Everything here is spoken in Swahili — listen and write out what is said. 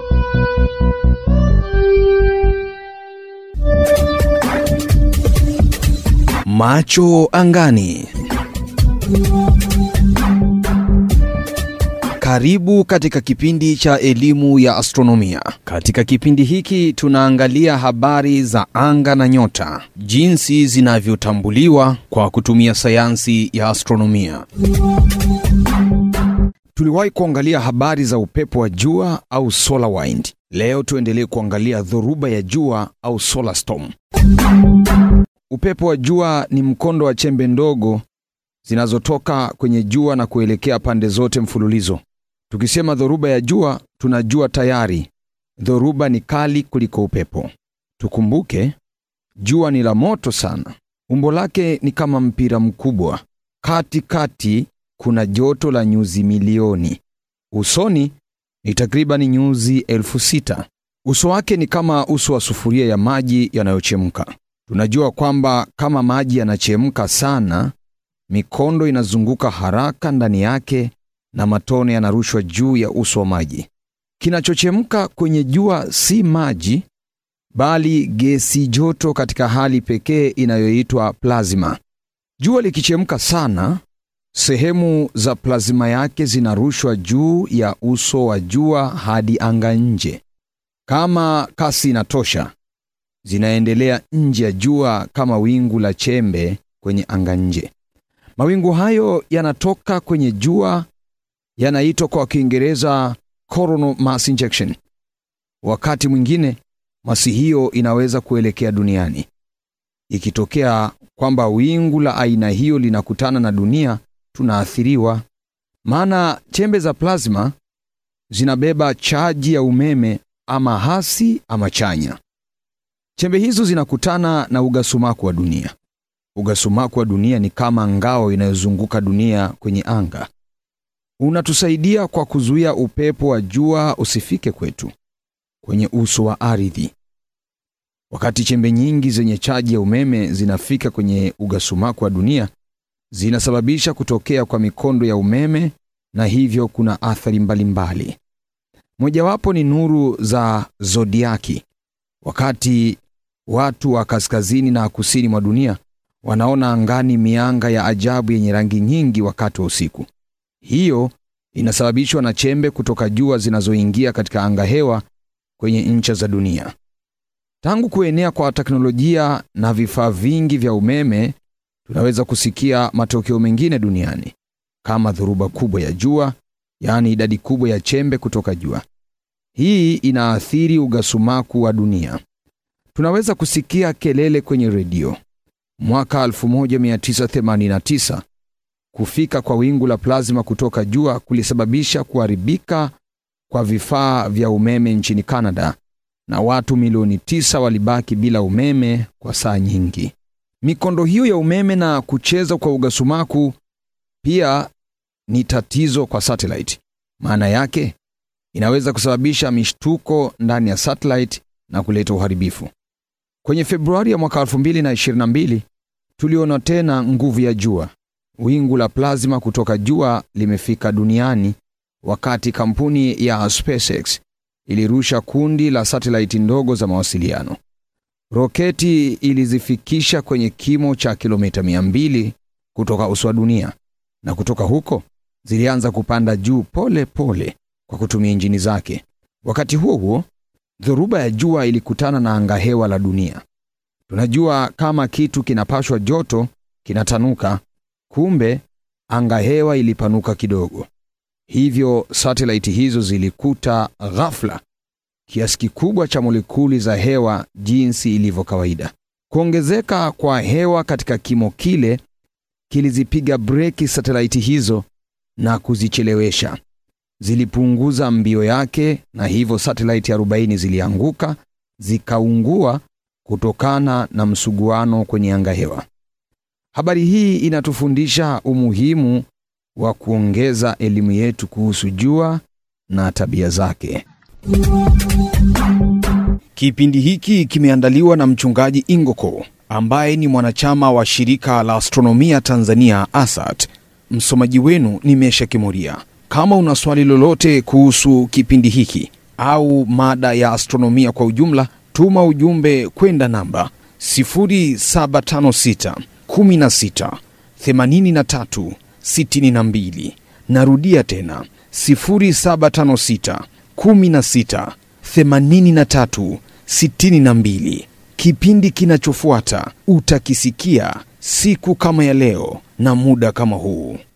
Macho angani. Karibu katika kipindi cha elimu ya astronomia. Katika kipindi hiki tunaangalia habari za anga na nyota, jinsi zinavyotambuliwa kwa kutumia sayansi ya astronomia. Tuliwahi kuangalia habari za upepo wa jua au solar wind. Leo tuendelee kuangalia dhoruba ya jua au solar storm. Upepo wa jua ni mkondo wa chembe ndogo zinazotoka kwenye jua na kuelekea pande zote mfululizo. Tukisema dhoruba ya jua, tunajua tayari dhoruba ni kali kuliko upepo. Tukumbuke jua ni la moto sana. Umbo lake ni kama mpira mkubwa. Katikati kati kuna joto la nyuzi milioni. Usoni ni takriban nyuzi elfu sita. Uso wake ni kama uso wa sufuria ya maji yanayochemka. Tunajua kwamba kama maji yanachemka sana, mikondo inazunguka haraka ndani yake na matone yanarushwa juu ya uso wa maji. Kinachochemka kwenye jua si maji, bali gesi joto katika hali pekee inayoitwa plasma. Jua likichemka sana, sehemu za plasma yake zinarushwa juu ya uso wa jua hadi anga nje. Kama kasi inatosha, zinaendelea nje ya jua kama wingu la chembe kwenye anga nje. Mawingu hayo yanatoka kwenye jua yanaitwa kwa Kiingereza coronal mass injection. Wakati mwingine masi hiyo inaweza kuelekea duniani. Ikitokea kwamba wingu la aina hiyo linakutana na dunia, tunaathiriwa, maana chembe za plasma zinabeba chaji ya umeme ama hasi ama chanya. Chembe hizo zinakutana na ugasumaku wa dunia. Ugasumaku wa dunia ni kama ngao inayozunguka dunia kwenye anga. Unatusaidia kwa kuzuia upepo wa jua usifike kwetu kwenye uso wa ardhi. Wakati chembe nyingi zenye chaji ya umeme zinafika kwenye ugasumaku wa dunia, zinasababisha kutokea kwa mikondo ya umeme na hivyo kuna athari mbalimbali. Mojawapo ni nuru za zodiaki. Wakati watu wa kaskazini na kusini mwa dunia wanaona angani mianga ya ajabu yenye rangi nyingi wakati wa usiku. Hiyo inasababishwa na chembe kutoka jua zinazoingia katika anga hewa kwenye ncha za dunia. Tangu kuenea kwa teknolojia na vifaa vingi vya umeme, tunaweza kusikia matokeo mengine duniani kama dhoruba kubwa ya jua, yaani idadi kubwa ya chembe kutoka jua. Hii inaathiri ugasumaku wa dunia. Tunaweza kusikia kelele kwenye redio. Mwaka 1989 kufika kwa wingu la plasma kutoka jua kulisababisha kuharibika kwa vifaa vya umeme nchini Canada na watu milioni tisa walibaki bila umeme kwa saa nyingi. Mikondo hiyo ya umeme na kucheza kwa ugasumaku pia ni tatizo kwa satellite. Maana yake inaweza kusababisha mishtuko ndani ya satellite na kuleta uharibifu. Kwenye Februari ya mwaka 2022 tuliona tena nguvu ya jua. Wingu la plasma kutoka jua limefika duniani wakati kampuni ya SpaceX ilirusha kundi la satellite ndogo za mawasiliano. Roketi ilizifikisha kwenye kimo cha kilomita 200 kutoka uso wa dunia, na kutoka huko zilianza kupanda juu pole pole kwa kutumia injini zake. Wakati huo huo, dhoruba ya jua ilikutana na angahewa la dunia. Tunajua kama kitu kinapashwa joto kinatanuka, kumbe angahewa ilipanuka kidogo. Hivyo satelaiti hizo zilikuta ghafla kiasi kikubwa cha molekuli za hewa jinsi ilivyo kawaida. Kuongezeka kwa hewa katika kimo kile kilizipiga breki satelaiti hizo na kuzichelewesha. Zilipunguza mbio yake na hivyo satelaiti 40 zilianguka zikaungua kutokana na msuguano kwenye anga hewa. Habari hii inatufundisha umuhimu wa kuongeza elimu yetu kuhusu jua na tabia zake. Kipindi hiki kimeandaliwa na mchungaji Ingoko ambaye ni mwanachama wa shirika la astronomia Tanzania ASAT. Msomaji wenu ni Mesha Kimuria. Kama una swali lolote kuhusu kipindi hiki au mada ya astronomia kwa ujumla, tuma ujumbe kwenda namba 0756 16 83 62. Narudia tena 0756 16 83 62. Kipindi kinachofuata utakisikia siku kama ya leo na muda kama huu.